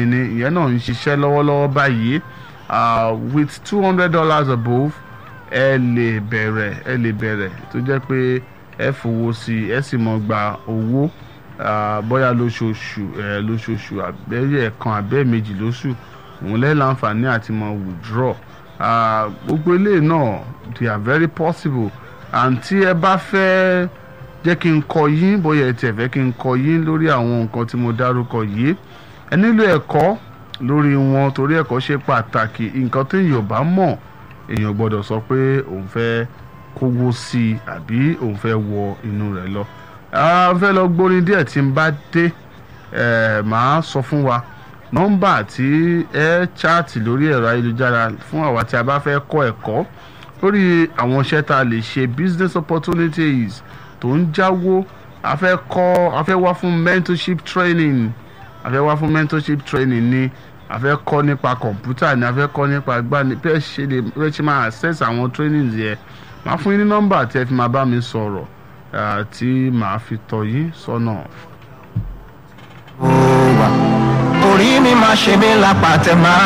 ni ìyẹn náà ń ṣiṣẹ́ lọ́wọ́lọ́wọ́ báyìí uh, with two hundred dollars above ẹ lè bẹ̀rẹ̀ ẹ lè bẹ̀rẹ̀ tó jẹ́ pé ẹ fowó sí i ẹ sì mọ̀ gba owó uh, bóyá lóṣooṣù ẹ lóṣooṣù àbẹ́yẹ kan àbẹ́ méjì lóṣù òun lẹ́yìn láǹfààní àti mọ̀ withdraw uh, gbogbo eléyìí náà they are very possible and tí ẹ bá fẹ́ jẹ́ kí n kọ yín bóyá ẹ tiẹ̀ fẹ́ kí n kọ yín lórí àwọn nǹkan tí mo dárúkọ yìí ẹ nílò ẹ̀kọ́ lórí wọn torí ẹ̀kọ́ ṣe pàtàkì nǹkan tó èèyàn bá mọ̀ èèyàn gbọ́dọ̀ sọ pé òun fẹ́ kówó sí i àbí òun fẹ́ wọ inú rẹ̀ lọ. a fẹ́ lọ gbórin díẹ̀ tí n bá dé ẹ̀ máa sọ fún wa nọ́mbà tí ẹ chaati lórí ẹ̀rọ ayélujára fún àwa tí a bá fẹ́ kọ́ ẹ̀kọ́ lórí àwọn iṣẹ́ tá a lè ṣe business opportunities tó ń jáwó a fẹ́ kọ́ a fẹ́ wá fún mentorship training a fẹ́ wá fún mentorship training ni a fẹ́ kọ́ nípa kọ̀ǹpútà ni a fẹ́ kọ́ nípa gbani bí ẹ ṣe lè bí ẹ ṣe máa access àwọn trainings yẹn máa fún yín ní nọ́mbà tí ẹ fi máa bá mi sọ̀rọ̀ ah, tí màá fi tọ́ yín sọ́nà. orí mi máa ṣe mí lápá tẹ máa